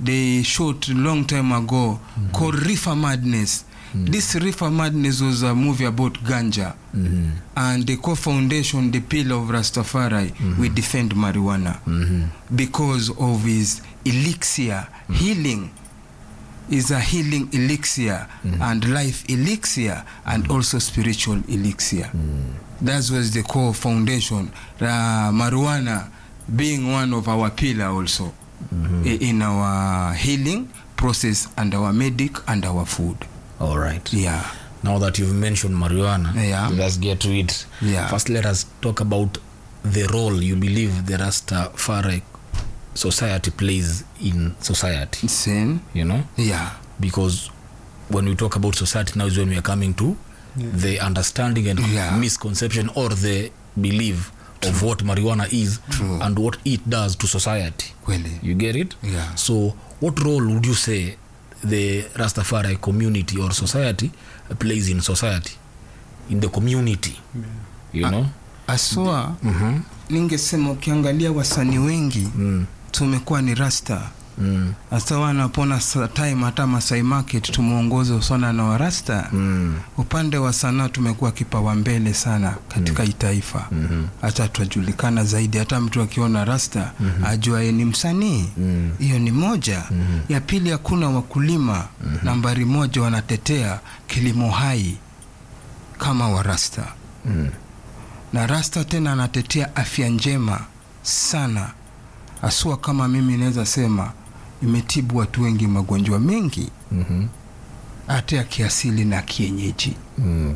they shot long time ago called Reefer Madness. This Reefer Madness was a movie about ganja. And the co-foundation, the pillar of Rastafari, we defend marijuana because of his elixir healing is a healing elixir and life elixir and also spiritual elixir. That was the core foundation. Uh, marijuana being one of our pillar also i- in our healing process and our medic and our food. all right Yeah. now that you've mentioned marijuana Yeah. let's get to it Yeah. first let us talk about the role you believe the rastafari society plays in society Sin. you know Yeah. because when we talk about society now is when we are coming to the understanding and Yeah. misconception or the belief of what marijuana is True. and what it does to society Kweli. you get it Yeah. so what role would you say the rastafari community or society plays in society in the community you know Aswa Mhm. ningesema ukiangalia wasanii wengi Mm. tumekuwa ni rasta Mm. hasa wanapona sa- time hata Masai Market tumeongoza sana na warasta Mm. upande wa sanaa tumekuwa kipawa mbele sana katika hii taifa Mhm. hata tunajulikana zaidi hata mtu akiona rasta ajua yeye ni msanii Mm. hiyo ni moja ya pili hakuna wakulima nambari moja wanatetea kilimo hai kama warasta Mm. na rasta tena anatetea afya njema sana asua kama mimi naweza sema imetibu watu wengi magonjwa mengi Mhm. hata ya kiasili na kienyeji Mm.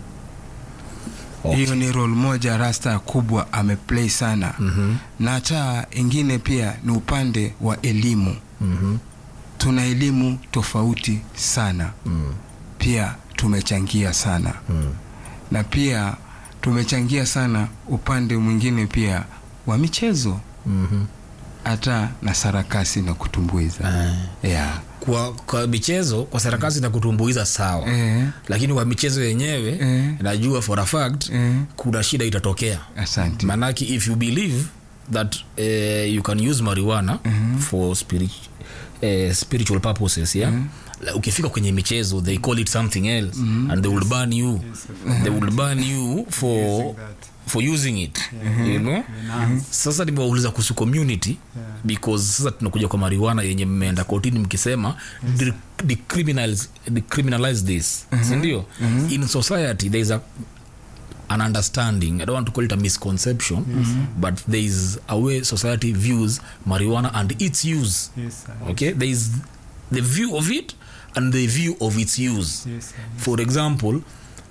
Okay. hiyo ni role moja rasta kubwa ameplay sana Mhm. na hata ingine pia ni upande wa elimu Mhm. tuna elimu tofauti sana Mm. pia tumechangia sana Mm. na pia tumechangia sana upande mwingine pia wa michezo Mhm. hata na sarakasi na kutumbuiza Eh. yeah. kwa kwa michezo kwa sarakasi na kutumbuiza sawa eh, lakini kwa michezo yenyewe Eh. najua for a fact eh, kuna shida itatokea asante manake if you believe that uh, you can use marijuana for spirit, uh, spiritual purposes yeah La- ukifika kwenye michezo they call it something else and they will ban you they will ban you for for using it you know sasa nimewauliza kuhusu community because sasa tunakuja kwa marijuana yenye mmeenda kotini mkisema de- decriminalize, decriminalize this sindio in society there is a an understanding i don't want to call it a misconception but there is a way society views marijuana and its use Yes, sir. okay there is the view of it and the view of its use Yes, sir. for example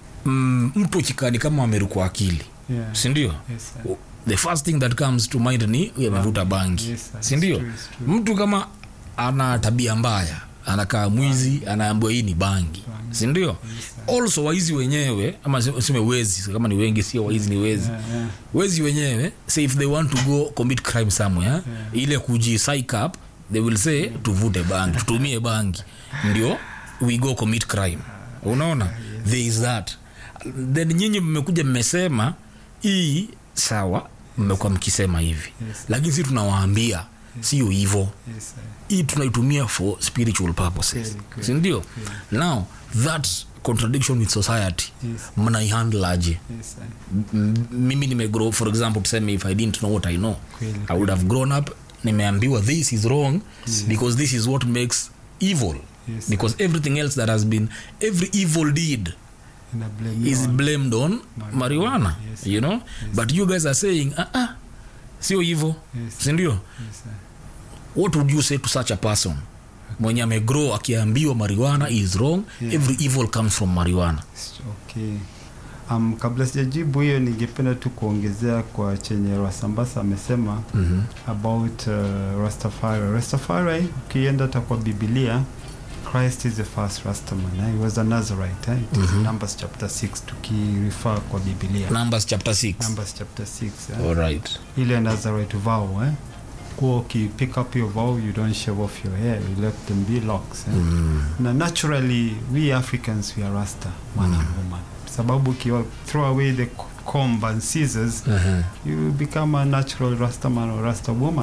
mm, mtu ukikani kama amerukwa akili Yeah. sindio Yes, sir. the first thing that comes to mind ni huyu amevuta bangi Yes, sir. sindio It's true, it's true. mtu kama ana tabia mbaya anakaa mwizi anaambiwa hii ni bangi sindio also waizi wenyewe ama se- seme wezi kama ni wengi sio waizi ni wezi Yeah, yeah. wezi wenyewe say if they want to go commit crime somewhere ile kuji psych up they will say tuvute bangi tutumie bangi ndio we go commit crime unaona there is that then nyinyi mmekuja mmesema hii sawa mmekuwa mkisema hivi lakini si tunawaambia sio hivo Yes, sir. hii tunaitumia for spiritual purposes Kweli, kweli, sindio now that contradiction with society Yes. mnaihandle aje Yes, sir. M- mimi nimegrow for example tuseme if i didn't know what i know Kweli, i would have grown up nimeambiwa this is wrong because this is what makes evil Yes, because everything else that has been every evil deed And I blame is you on- blamed on marijuana Yes. you know but you guys are saying ah, ah, sio hivo Yes. sindio Yes, sir. what would you say to such a person mwenye amegrow akiambiwa marijuana is wrong Yeah. every evil comes from marijuana Okay. Um, kabla sijajibu hiyo ningependa tu kuongezea kwa chenye Rasambasa amesema mm-hmm. about uh, Rastafari. Rastafari ukienda hata kwa Biblia Christ is the first Rastaman. Eh? He was a Nazarite. Eh? It is Mhm. Numbers chapter 6 tukirefer kwa Biblia. numbers chapter 6 Numbers chapter 6. Eh? alright ile Nazarite vow eh? kuwa ukipick up your vow you don't shave off your hair you let them be locks eh? mm. na naturally we africans we are rasta man and woman sababu ukiwa throw away the comb and scissors uh-huh. you become a natural rasta man or rasta woman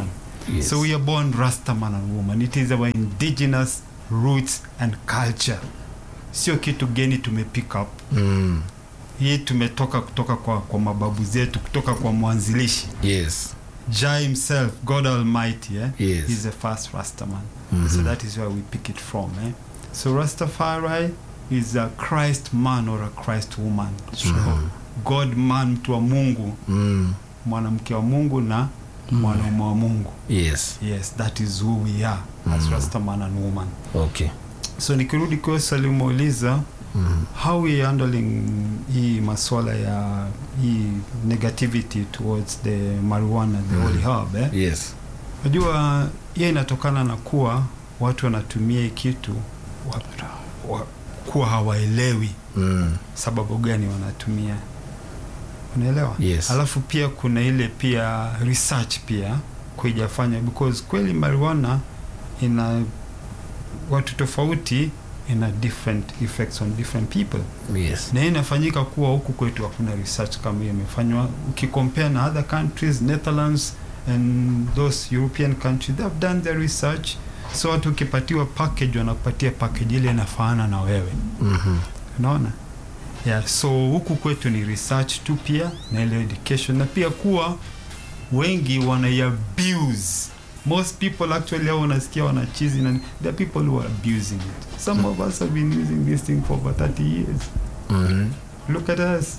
Yes. so we are born rasta man and woman it is our indigenous roots and culture sio kitu geni tumepick up Mm. hii tumetoka kutoka kwa, kwa mababu zetu kutoka kwa mwanzilishi Yes. jah himself god almighty eh? Yes. he's the first rastaman Mhm. so that is where we pick it from eh? so rastafari is a christ man or a christ woman Mhm. god man mtu wa mungu Mm. mwanamke wa mungu na mwanaume wa mungu Yes. yes that is who we are as Mhm. rastaman and woman Okay. so nikirudi kwa swali umeuliza Mm. how we handling hii maswala ya hii negativity towards the marijuana the Mm. holy herb eh? Yes. Unajua hiyo inatokana na kuwa watu wanatumia hii kitu wa, wa, kuwa hawaelewi Mm. sababu gani wanatumia, unaelewa? Yes. Alafu pia kuna ile pia research pia kuijafanya because kweli marijuana ina watu tofauti ina different effects on different people Yes. na hii inafanyika kuwa huku kwetu hakuna research kama hiyo imefanywa ukicompare na other countries netherlands and those european countries they have done their research so watu ukipatiwa package wanakupatia package ile inafaana na wewe Mhm. unaona yeah, so huku kwetu ni research tu pia na ile education na pia kuwa wengi wanaiabuse most people actually hao unasikia wanachizi na there are people who are abusing it some of us have been using this thing for over 30 years Mhm. look at us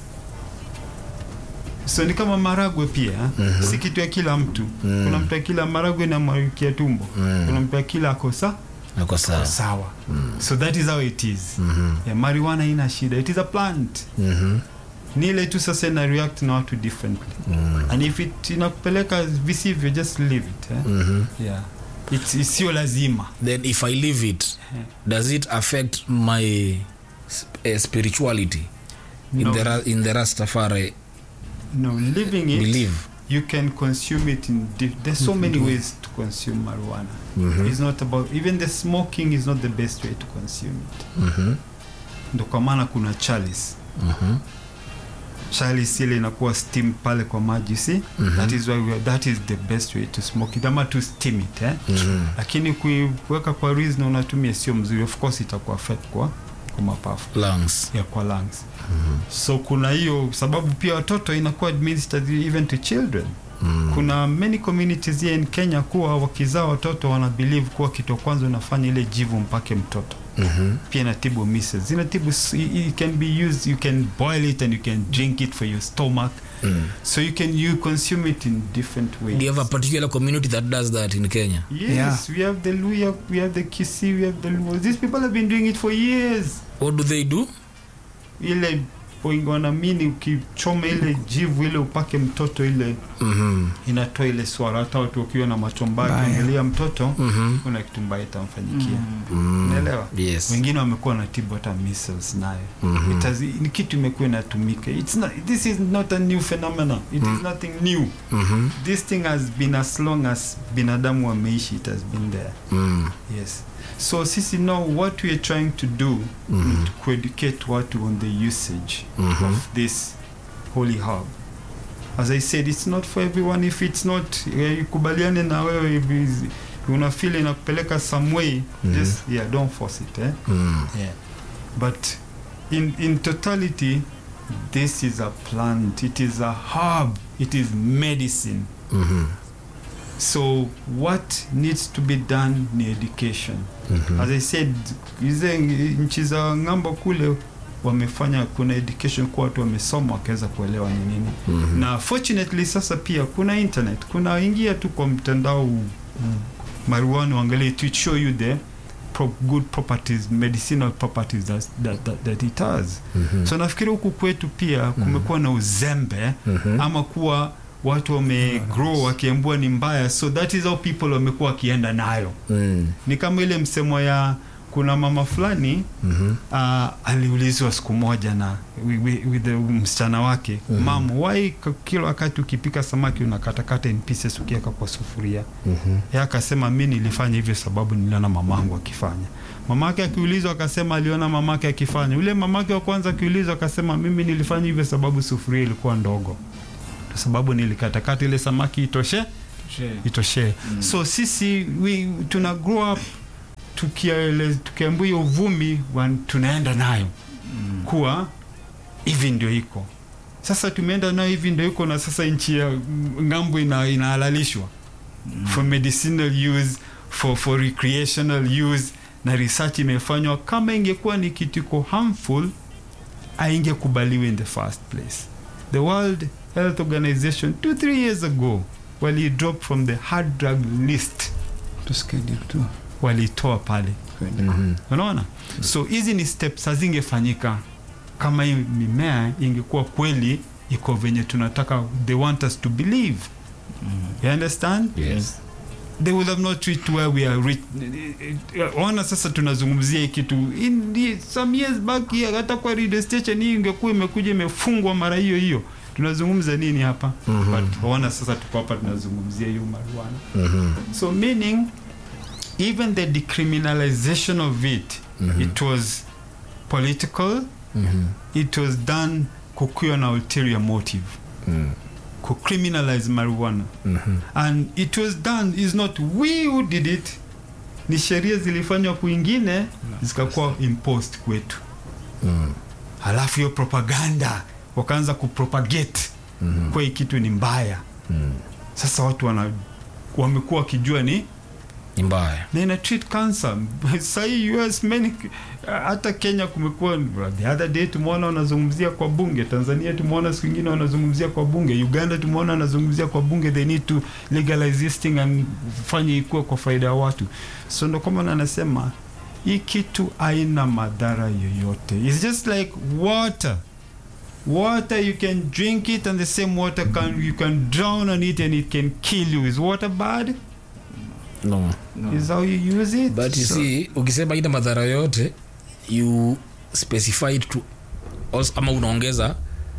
so ni kama maragwe pia Mhm. si kitu ya kila mtu Mm. kuna mtu akila maragwe na marikia tumbo Mm. kuna mtu akila akosa Nako sawa. sawa Mm. so that is how it is Mhm. yeah, marijuana ina shida it is a plant Mhm. ni ile tu sasa ina react na watu differently Mm. and if it inakupeleka visivyo just leave it eh? Mhm. yeah It's- it's sio lazima Then if I leave it, Yeah. does it affect my sp- uh, spirituality in No. the Ra- in the Rastafari no living it belief? you can consume it in di- there's so many ways to consume marijuana Mhm. it's not about even the smoking is not the best way to consume it Mhm. ndo kwa maana kuna chalice Mhm. chalice ile inakuwa steam pale kwa maji si Mhm. that is why we are, that is the best way to smoke it ama to steam it eh? Mhm. lakini kuiweka kwa reason na unatumia sio mzuri of course itakuwa affect kwa kwa mapafu Lungs. ya kwa lungs so kuna hiyo sababu pia watoto inakuwa administered even to children Mm. kuna many communities here in kenya kuwa wakizaa watoto wana believe kuwa kitu ya kwanza unafanya ile jivu mpake mtoto Mhm. pia inatibu measles inatibu s- i- it can be used you can boil it and you can drink it for your stomach Mm. so you can you consume it in different ways Do you have a particular community that does that in Kenya? yes Yeah. we have the luya we have the kisi we have the luo these people have been doing it for years What do they do? ile wengi wanaamini ukichoma ile jivu ile upake mtoto ile Mhm. inatoa ile swara hata watu wakiwa na macho mbaya Mbaya. ukiangalia mtoto Mhm. kuna kitu mbaya itamfanyikia Mm. unaelewa Yes. wengine wamekuwa na tibu hata measles nayo Mhm. It has- ni kitu imekuwa inatumika It's not, this is not a new phenomenon it is nothing new Mhm. this thing has been as long as binadamu wameishi it has been there Mm. yes so sisi now what we are trying to do Mhm. is to educate watu on the usage Mhm. of this holy herb as i said it's not for everyone if it's not eh, ikubaliane na wewe if is- una feel inakupeleka some way Mhm. just yeah don't force it eh? Mm. yeah but in in totality this is a plant it is a herb it is medicine Mhm. so what needs to be done ni education Mhm. as i said hizi nchi za ng'ambo kule wamefanya kuna education kwa watu wamesoma wakaweza kuelewa ni nini Mhm. na fortunately sasa pia kuna internet kuna ingia tu kwa mtandao marijuana uangalie to show you the pro good properties medicinal properties that, that, that, that it has Mhm. so nafikiri huku kwetu pia kumekuwa na uzembe Mhm. ama kuwa watu wamegrow wakiambua ni mbaya so that is how people wamekuwa wakienda nayo Mm. ni kama ile msemo ya kuna mama fulani Mhm. uh, aliulizwa siku moja na wi- wi- with the msichana wake Mhm. mam why k- kila wakati ukipika samaki unakatakata in pieces ukiweka kwa sufuria Mhm. ye akasema mi nilifanya hivyo sababu niliona mamangu akifanya mamake akiulizwa akasema aliona mamake akifanya yule mamake wa kwanza akiulizwa akasema mimi nilifanya hivyo sababu sufuria ilikuwa ndogo kwa sababu nilikatakata ile samaki itoshe itoshee so sisi we, tuna grow up tukiele- tukiambiwa hiyo uvumi wan- tunaenda nayo kuwa hivi ndio iko sasa tumeenda nayo hivi ndio iko na sasa nchi ya ngambo ina, inahalalishwa for medicinal use for, for recreational use na research imefanywa kama ingekuwa ni kitu iko harmful aingekubaliwa in the first place the world health organization two three years ago wali drop from the hard drug list tusikie tu walitoa pale unaona so hizi ni steps hazingefanyika kama hii mimea ingekuwa kweli iko venye tunataka they want us to believe you understand Yes. they would have not reached where we are reach. ona sasa tunazungumzia hii kitu in the, some years back here, hata kwa radio station hii ingekuwa imekuja imefungwa mara hiyo hiyo tunazungumza nini hapa Mhm. but ona sasa tuko hapa tunazungumzia hiyo marijuana Mhm. so meaning even the decriminalization of it Mhm. it was political Mhm. it was done kukiwa na ulterior motive Mhm. kucriminalize marijuana Mhm. and it was done is not we who did it ni sheria zilifanywa kwingine zikakuwa imposed kwetu Mhm. halafu hiyo propaganda wakaanza kupropagate Mhm. kwa hii kitu ni mbaya Mhm. sasa watu wana wamekuwa wakijua ni ni mbaya na ina treat cancer sahii us many hata kenya kumekuwa the other day tumeona wanazungumzia kwa bunge tanzania tumeona siku ingine wanazungumzia kwa bunge uganda tumeona wanazungumzia kwa bunge they need to legalize this thing and fanye ikuwe kwa faida ya watu so ndo kama anasema hii kitu haina madhara yoyote its just like water water you can drink it and the same water can you can drown on it and it can kill you is water bad no. is how you use it but you So- see ukisema ina madhara yote you specified to also, ama unaongeza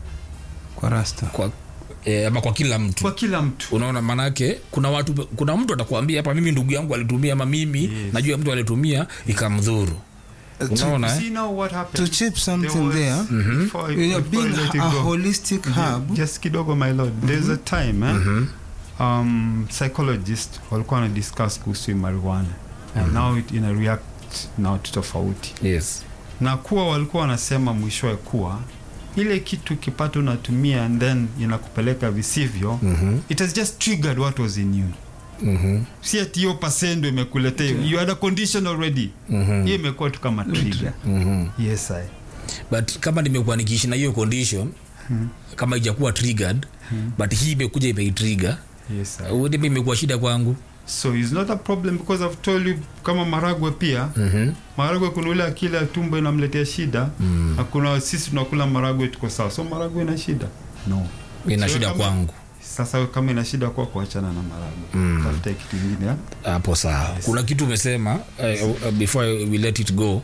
kwa rasta kwa eh, ama kwa kila mtu kwa kila mtu unaona manake kuna watu kuna mtu atakwambia hapa mimi ndugu yangu alitumia ama mimi Yes. najua mtu alitumia ikamdhuru unaona eh? See now what to happened. chip something There was- there Before I- you know, before I being let it a go. holistic hub just kidogo my lord there's a time eh? Mhm. um, psychologist walikuwa wana discuss kuhusu hii marijuana and now it ina react now to tofauti yes na kuwa walikuwa wanasema mwishowe kuwa ile kitu kipata unatumia and then inakupeleka visivyo Mhm. it has just triggered what was in you Mhm. si ati hiyo pasendo imekuletea you had a condition already Mhm. hiyo imekuwa tu kama trigger Mhm. yes I. but kama nimekuwa nikiishi na hiyo condition Hmm. kama ijakuwa triggered Hmm. but hii imekuja imeitrigger yes I. ndipo imekuwa shida kwangu so it's not a problem because I've told you kama maragwe pia Mhm. maragwe kuna ule akili ya tumbo inamletea shida Mm. na kuna sisi tunakula maragwe tuko sawa so maragwe ina shida no ina So shida kama- kwangu sasa kama ina shida kwa kuachana na maragwe Mm. tafuta kitu ingine ya? hapo sawa Yes. kuna kitu umesema uh, uh, before we let it go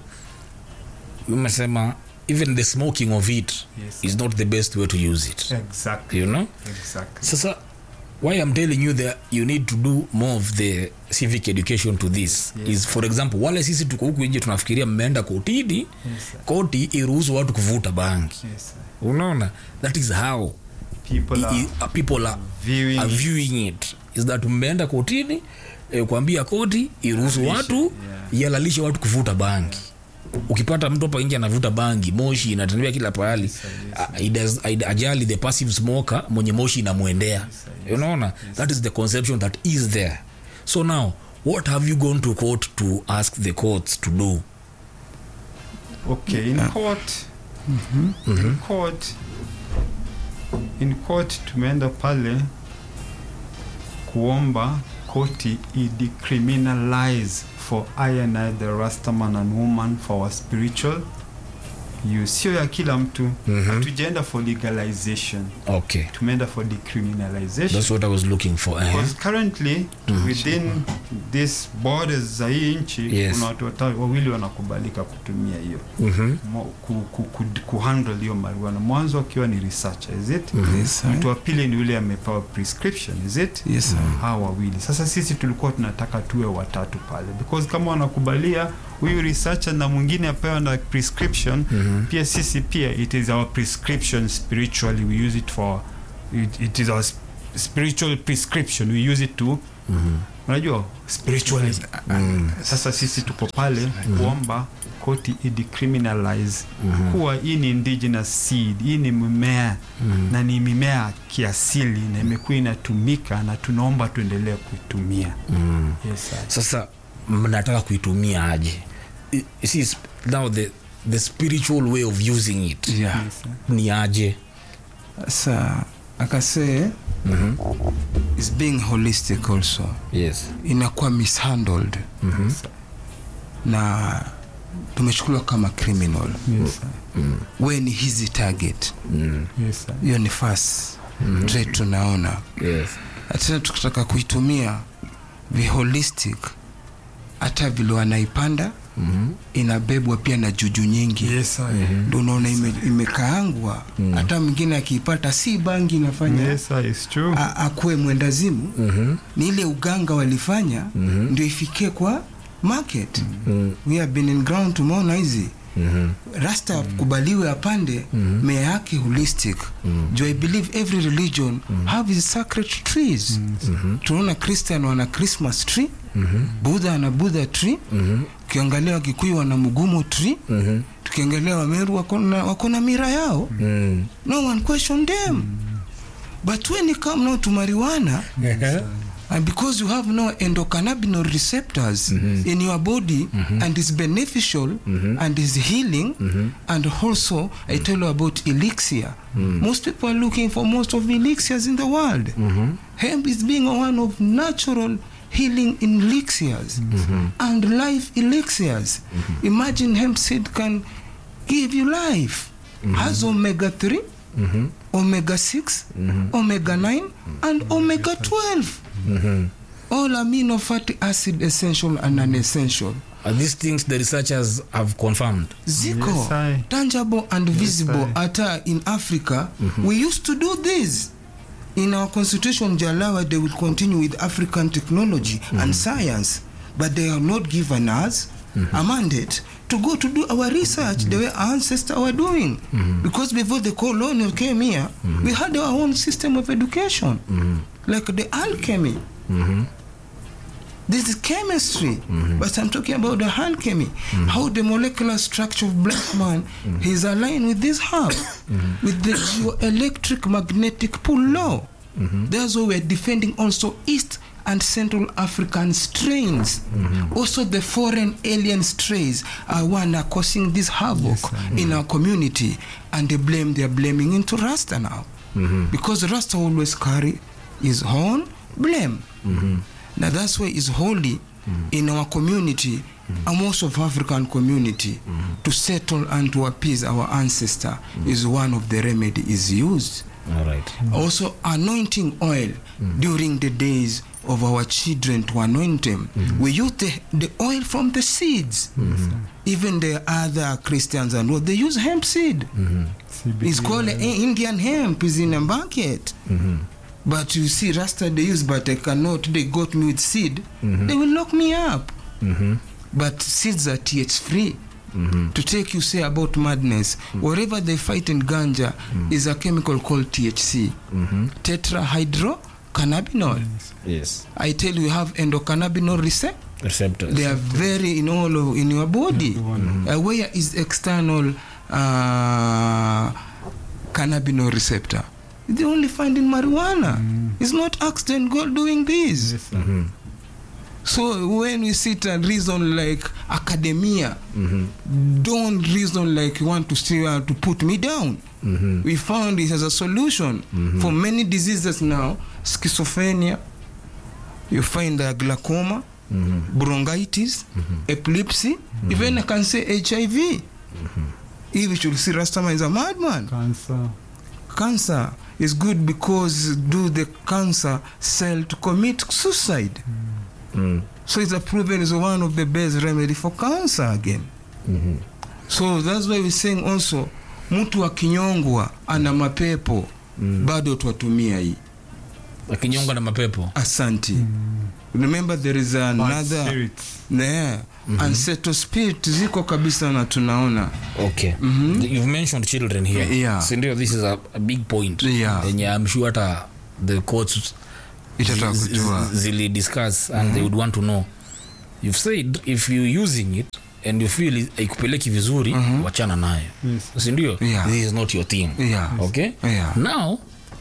umesema even the smoking of it Yes. is not the best way to use it exactly you know exactly sasa why i'm telling you that you need to do more of the civic education to this Yes. is for example wale sisi tuko huku nje tunafikiria mmeenda kotini yes sir. koti iruhusu watu kuvuta bangi yes sir. unaona that is how people i- are i- uh, people are, viewing are viewing it is that mmeenda kotini eh, kuambia koti iruhusu Halalishe, watu yeah. ihalalishe watu kuvuta bangi ukipata mtu hapa nje anavuta bangi moshi inatembea kila pahali Yes, sir, yes, a- idas- aid- ajali the passive smoker mwenye moshi inamwendea sir, unaona that is the conception that is there so now what have you gone to court to ask the courts to do okay in court in court in court tumeenda pale kuomba koti idecriminalize for I and I the rastaman and woman for our spiritual use sio ya kila mtu Mhm. hatujaenda for legalization okay tumeenda for decriminalization that's what i was looking for eh? because currently Mhm. within this borders za hii nchi Yes. kuna watu wata- wawili wanakubalika kutumia hiyo Mhm. Mo- ku, ku, ku, kuhandle hiyo marijuana mwanzo akiwa ni researcher is it Yes, sir. mtu wa pili ni yule amepewa prescription is it Yes, sir. hawa wawili sasa sisi tulikuwa tunataka tuwe watatu pale because kama wanakubalia huyu researcher na mwingine apewa na prescription Mhm. pia sisi pia it is our prescription spiritually we use it for it, it is our spiritual prescription we use it to unajua spiritually sasa sisi tuko pale kuomba koti idicriminalize kuwa hii ni indigenous seed hii ni mimea na ni mimea kiasili na imekuwa inatumika na tunaomba tuendelee kuitumia yes, sir. sasa mnataka kuitumia aje I- you see, sp- now the, the spiritual way of using it yeah Yes, sir. ni aje sa akase is being holistic also yes inakuwa mishandled na tumechukuliwa kama criminal Yes, sir. we ni hizi target Yes, sir. hiyo ni fas trait tunaona yes tena tukitaka kuitumia viholistic hata vile wanaipanda inabebwa pia na juju nyingi Yes, sir. ndo unaona ime, imekaangwa hata mwingine akiipata si bangi inafanya Yes, sir, it's true. a- akuwe mwendazimu ni ile uganga walifanya ndio ifikie kwa market we have been in ground tumeona hizi rasta kubaliwe apande mea yake holistic jo i believe every religion have its sacred trees tunaona christian wana christmas tree budha ana budha tree ukiangalia wakikuyu wana mugumo tree tukiangalia wameru wako na- wako na mira yao mm. no one question them but when you come now to marijuana and because you have no endocannabinol receptors in your body and is beneficial and is healing and also i tell you about elixir most people are looking for most of the elixirs in the world hemp is being one of natural healing elixirs and life elixirs imagine hemp seed can give you life has omega 3 omega 6 omega 9 and omega 12 all amino fatty acid essential and non-essential Are these things the researchers have confirmed ziko Yes, I- tangible and visible I- hata in africa we used to do this in our constitution jalawa they will continue with african technology and science but they have not given us a mandate to go to do our research the way our ancestors were doing because before the colonial came here we had our own system of education like the alchemy this is chemistry, but I'm talking about the alchemy. How the molecular structure of black man is aligned with this herb, with the geoelectric magnetic pull law. That's why we're defending also East and Central African strains. Also, the foreign alien strains are one are causing this havoc in our community, and they blame they are blaming into Rasta now, because Rasta always carry his own blame. Now that's why it's holy in our community and most of African community to settle and to appease our ancestor is one of the remedy is used. all right Also anointing oil during the days of our children to anoint them. We use the, the oil from the seeds. Even the other Christians and what they use hemp seed. CBD It's called oil. uh, Indian hemp. is in a bucket. But you see, Rasta they use, but I cannot. They got me with seed. They will lock me up. But seeds are TH free. To take you say about madness, whatever they fight in ganja is a chemical called THC, tetrahydrocannabinol. yes I tell you, you have endocannabinol receptor. receptors They are very in all of, in your body. Uh, where is external uh, cannabinol receptor? They only find in marijuana. It's not accident God doing this. Yes, sir. So when we sit and reason like academia, don't reason like you want to see uh, to put me down. We found this as a solution for many diseases now. Schizophrenia, you find uh, glaucoma, bronchitis, epilepsy, even I can say HIV. If you should see Rastaman is a madman Cancer. cancer is good because do the cancer cell to commit suicide Mm. so it's a proven is one of the best remedy for cancer again so that's why we're saying also mtu akinyongwa ana mapepo bado twatumia hii akinyonga na mapepo asanti remember there is Bad another spirits. yeah. ancestral spirit ziko kabisa na tunaona okay you've mentioned children here Yeah. sindio this is a, a big point Yeah. yenye i'm sure hata the courts Itataka zi- kujua. zi- zili discuss and they would want to know you've said if you using it and you feel it- haikupeleki vizuri wachana nayo Yes. sindio Yeah. this is not your thing Yeah. okay Yeah. now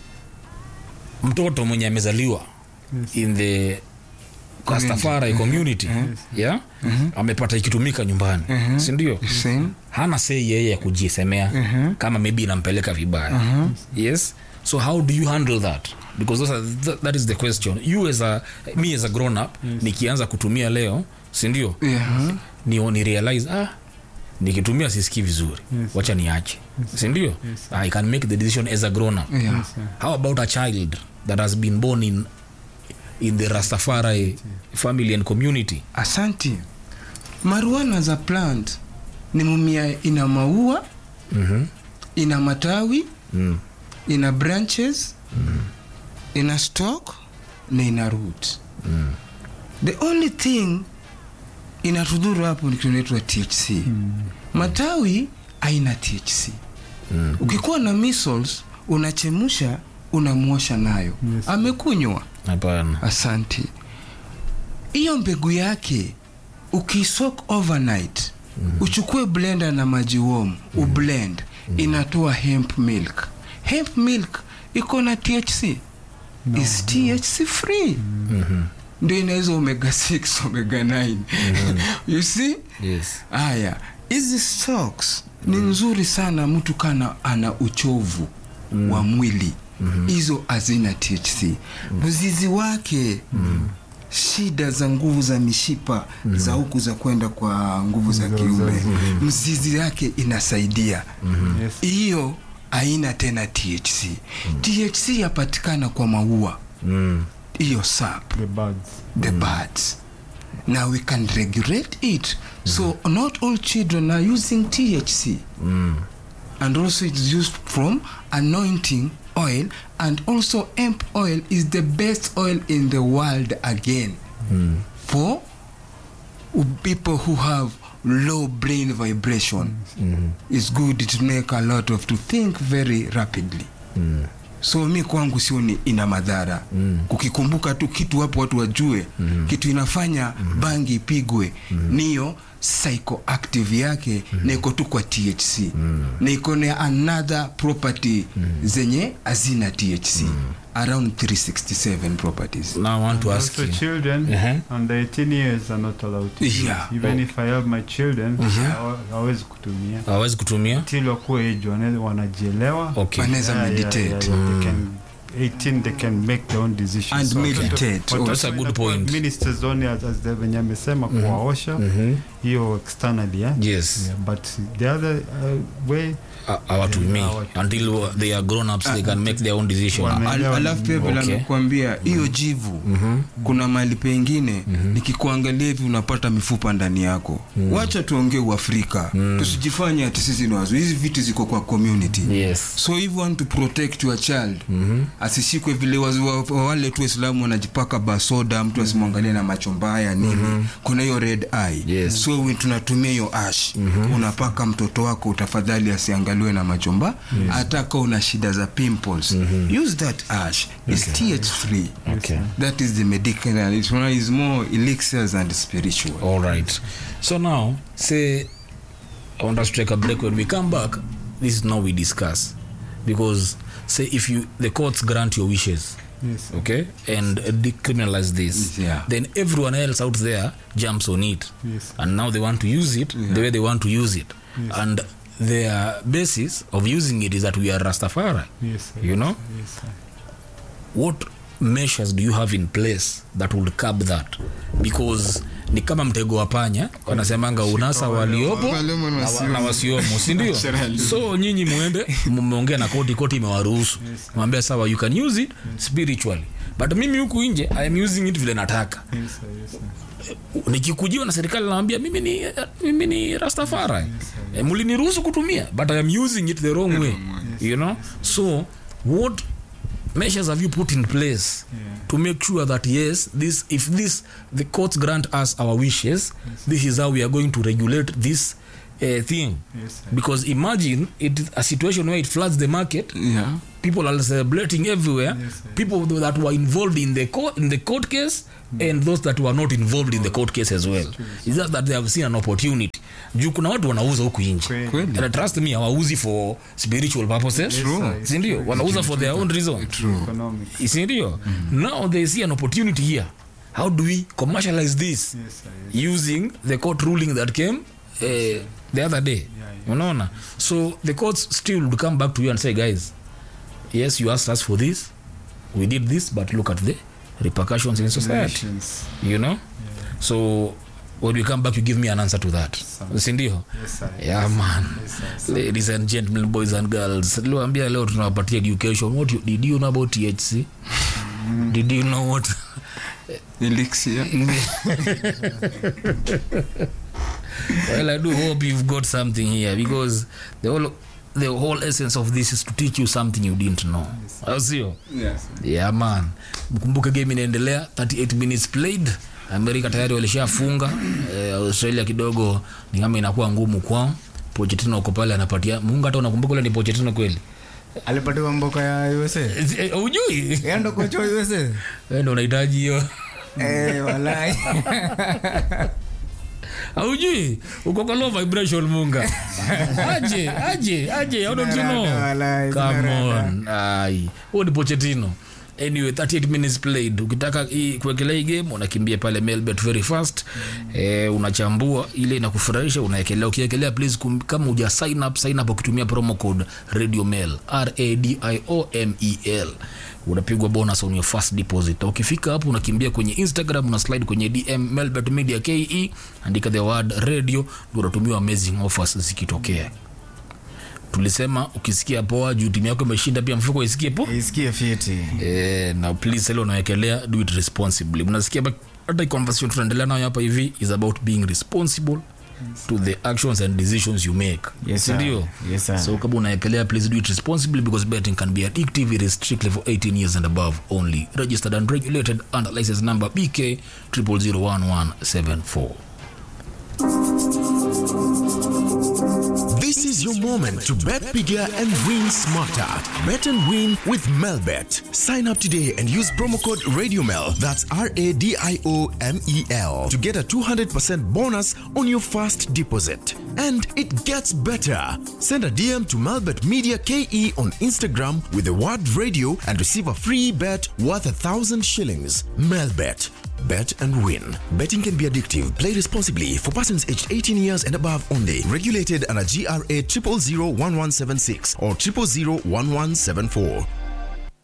mtoto mwenye amezaliwa Yes. in the rastafari community yeah amepata ikitumika nyumbani sindio Same. hana sei yeye ya kujisemea kama maybe inampeleka vibaya yes so how do you handle that because those are, th that is the question you as a me as a grown up nikianza kutumia leo sindio Yeah. ni, ni realize ah nikitumia sisikii vizuri Yes. wacha niache sindio i can make the decision as a grown up Yeah. Yes, sir. how about a child that has been born in in the rastafari family and community Asante. Marijuana za plant ni mumia ina maua, mm-hmm. ina matawi, mm. ina branches, ina stalk na ina root. The only thing inatudhuru hapo ni kitu inaitwa THC. Matawi haina THC. Mm. Ukikuwa na measles unachemusha unamwosha nayo. Yes. Amekunywa. hapana Asante. Hiyo mbegu yake ukisok overnight uchukue blender na maji warm ublend inatoa hemp milk. Hemp milk iko na THC No. is THC free mm-hmm. ndio inaweza omega 6 omega 9 you see yes haya hizi stocks ni nzuri sana mtu kana ana uchovu wa mwili hizo hazina THC mzizi wake shida za nguvu za mishipa za huku za kwenda kwa nguvu za Za kiume uzazi. mzizi yake inasaidia Yes. hiyo haina tena THC THC yapatikana kwa maua mm. hiyo sap The birds. the birds. Now we can regulate it. So not all children are using THC. Mm. And also it's used from anointing oil and also hemp oil is the best oil in the world again Mm. for people who have low brain vibration. Mm. It's good to make a lot of to think very rapidly. Mm. so mi kwangu sioni ina madhara Mm. kukikumbuka tu kitu hapo watu wajue mm. kitu inafanya mm. bangi ipigwe mm. niyo psychoactive yake mm. na iko tu kwa thc mm. na iko na another property mm. zenye hazina thc mm. around 367 properties now i want to ask Also, you children Uh-huh. under 18 years are not allowed to use. Yeah. Even Oh. if I have my children, hawa- hawezi kutumia hawezi kutumia till wakuwe age wana- wanajielewa. okay wanaweza Yeah, yeah, meditate yeah, yeah. They can 18 they can make their own decisions. And So watoto- meditate. watoto That's a good inakuwa point. ministers only as, as the venye amesema kuwaosha Mhm. hiyo externally yeah? yes Yeah, but the other uh, way Ha- hawatumii Yeah, hawatumii. until they are grown ups they can make their own decision Wana- Al- alafu pia vile Okay. amekuambia hiyo jivu kuna mahali pengine nikikuangalia hivi unapata mifupa ndani yako wacha tuongee uafrika tusijifanye ati sisi ni wazuri hizi vitu ziko kwa community yes so if you want to protect your child asishikwe vile wazi- wa- wa- wale tu waislamu wanajipaka basoda mtu asimwangalie na macho mbaya nini kuna hiyo red eye Yes. so we- tunatumia hiyo ash unapaka mtoto wako utafadhali asiangaliwe na macho mbaya hata ka una shida za pimples use that ash It's th free okay that is the medical it's one is more elixirs and spiritual all right so now say i want us to take a break when we come back this is now we discuss because say if you the courts grant your wishes yes. okay and uh, decriminalize this Yeah. then everyone else out there jumps on it Yes. and now they want to use it the way they want to use it Yes. and their basis of using it is that we are rastafari Yes, sir. You know? Yes, sir. what measures do you have in place that will curb that because ni kama mtego wa panya wanasemanga unasa waliopo Waliomo na na wa- wasiomo. na wasiomo sindio Naturally. so nyinyi mwende mmeongea na koti koti imewaruhusu mwambia sawa you can use it spiritually but mimi huku nje i am using it vile nataka Yes, sir. Yes, sir. nikikujiwa na serikali nawambia mimi ni, mimi ni rastafari eh, mliniruhusu kutumia but i am using it the wrong way you know so what measures have you put in place Yeah. to make sure that yes this if this the courts grant us our wishes this is how we are going to regulate this uh, thing Yes, sir. because imagine it is a situation where it floods the market yeah people are celebrating everywhere Yes, sir. people that were involved in the court in the court case and those that were not involved in the court case as well is that that they have seen an opportunity juu kuna watu wanauza huku nje Kweli. Kweli. and trust me hawauzi for spiritual purposes Yes, sir. sindio wanauza for their own reason Economic. sindio now they see an opportunity here how do we commercialize this Yes, sir. Yes. using the court ruling that came uh, the other day yeah. unaona so the courts still would come back to you and say guys yes you asked us for this we did this but look at the repercussions in society Nations. you know so when we come back you give me an answer to that Sawa. sindio Yes, sir. yeah man Yes, sir. ladies and gentlemen boys and girls liwambia leo tunawapatia education what you, did you know about thc did you know what elixir well i do hope you've got something here because the whole the whole essence of this is to teach you something you didn't know au sio yes. yeah man mkumbuke game inaendelea 38 minutes played amerika tayari walishafunga eh, australia kidogo ni kama inakuwa ngumu kwao pochetino uko pale anapatia mungu hata unakumbuka ule ni pochetino kweli alipatiwa mboka ya usa Eh, eh, ujui endo kocha wa usa Wewe ndo unahitaji hiyo Eh, walai aujui uko kwa low vibration munga aje aje aje how don't you know Walai, come zinarada. on ai huo ni pochetino anyway 38 minutes played ukitaka hii kuwekelea hii game unakimbia pale melbet very fast eh, unachambua ile inakufurahisha unaekelea ukiekelea please kum, kama uja sign up sign up ukitumia promo code radio mail radiomel unapigwa bonus on your first deposit Na ukifika hapo unakimbia kwenye instagram una slide kwenye dm melbet media ke andika the word radio ndio unatumiwa amazing offers zikitokea tulisema ukisikia poa juu timu yako imeshinda pia mfuko isikie poa isikie fiti eh, na please ile unawekelea do it responsibly mnasikia ba- hata hii conversation tunaendelea nayo hapa hivi is about being responsible to the actions and decisions you make Yes, sir. sindio Yes, sir. so kama unaekelea please do it responsibly because betting can be addictive it is strictly for 18 years and above only registered and regulated under license number bk 0001174 This is your moment to bet bigger and win smarter. Bet and win with Melbet. Sign up today and use promo code RadioMel. That's R A D I O M E L to get a 200% bonus on your first deposit. And it gets better. Send a DM to Melbet Media KE on Instagram with the word radio and receive a free bet worth a thousand shillings. Melbet. Bet and win. Betting can be addictive. Play responsibly for persons aged 18 years and above only. Regulated under GRA 0001176 or 0001174.